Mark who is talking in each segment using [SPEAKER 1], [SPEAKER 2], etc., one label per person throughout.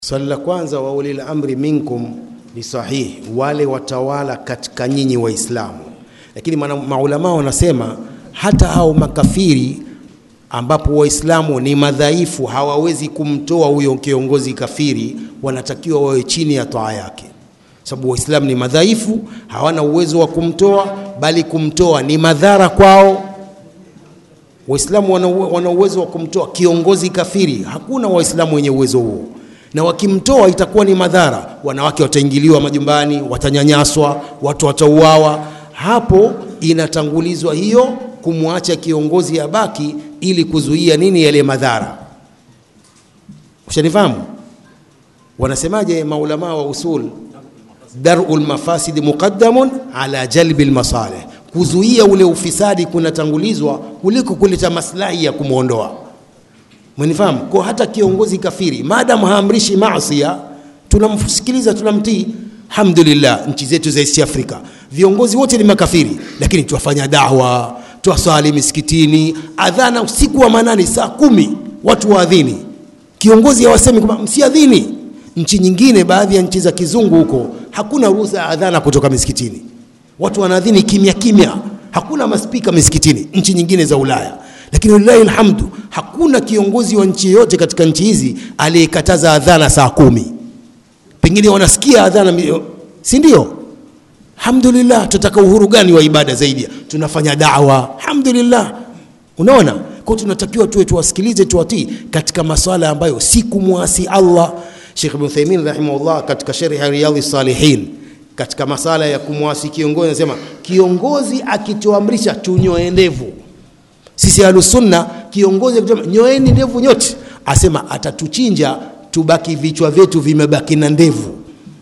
[SPEAKER 1] Swali la kwanza, wa ulil amri minkum ni sahihi, wale watawala katika nyinyi Waislamu. Lakini maulama wanasema hata hao makafiri ambapo Waislamu ni madhaifu, hawawezi kumtoa huyo kiongozi kafiri, wanatakiwa wawe chini ya toa yake, sababu Waislamu ni madhaifu, hawana uwezo wa kumtoa, bali kumtoa ni madhara kwao. Waislamu wana uwezo wa kumtoa kiongozi kafiri, hakuna Waislamu wenye uwezo huo na wakimtoa itakuwa ni madhara. Wanawake wataingiliwa majumbani, watanyanyaswa, watu watauawa. Hapo inatangulizwa hiyo kumwacha kiongozi abaki, ili kuzuia nini? Yale madhara. Ushanifahamu? Wanasemaje maulama wa usul? Darul mafasid muqaddamun ala jalbi almasalih, kuzuia ule ufisadi kunatangulizwa kuliko kuleta maslahi ya kumwondoa. Mnifahamu? Kwa hata kiongozi kafiri maadamu haamrishi maasi, tunamsikiliza tunamtii. Alhamdulillah, nchi zetu za East Africa viongozi wote ni makafiri, lakini tuwafanya dawa, tuwaswali misikitini, adhana usiku wa manane saa kumi watu waadhini, kiongozi hawasemi kwamba msiadhini. Nchi nyingine, baadhi ya nchi za kizungu huko, hakuna ruhusa ya adhana kutoka misikitini, watu wanaadhini kimya kimya, hakuna maspika misikitini, nchi nyingine za Ulaya lakini lillahi alhamdu, hakuna kiongozi wa nchi yoyote katika nchi hizi aliyekataza adhana saa kumi. Pengine wanasikia adhana, si ndio? Alhamdulillah, tutaka uhuru gani wa ibada zaidi? Tunafanya dawa, alhamdulillah. Unaona, kwa tunatakiwa tuwe tuwasikilize, tuwatii katika maswala ambayo si kumwasi Allah. Sheikh Ibn Uthaymeen rahimahullah katika sharhi ya Riyadhis Salihin katika masala ya kumwasi kiongozi anasema, kiongozi akituamrisha tunyoe ndevu sisi Ahlusunna, kiongozi akisema nyoeni ndevu nyote, asema atatuchinja tubaki vichwa vyetu vimebaki na ndevu,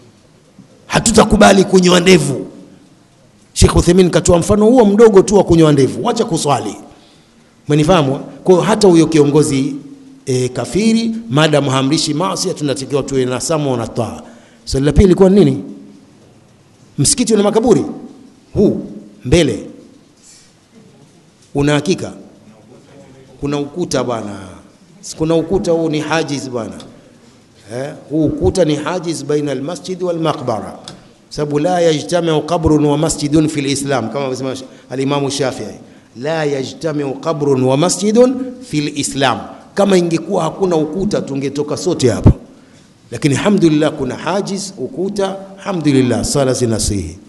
[SPEAKER 1] hatutakubali kunyoa ndevu. Sheikh Uthaymeen katoa mfano huo mdogo tu wa kunyoa ndevu, wacha kuswali. Umenifahamu? Kwa hiyo hata huyo kiongozi e, kafiri maadamu haamrishi maasi, tunatakiwa tuwe na samu na taa. Swali la pili ilikuwa nini? Msikiti una makaburi huu mbele una hakika kuna ukuta bwana, kuna ukuta huu ni hajiz bwana eh, huu ukuta ni hajiz baina almasjid wal maqbara, sababu la yajtamiu qabrun wa masjidun fi lislam, kama anasema alimamu Shafii, la yajtamiu qabrun wa masjidun fi lislam. Kama ingekuwa hakuna ukuta tungetoka sote hapa, lakini alhamdulillah kuna hajiz ukuta, alhamdulillah, sala zinasihi.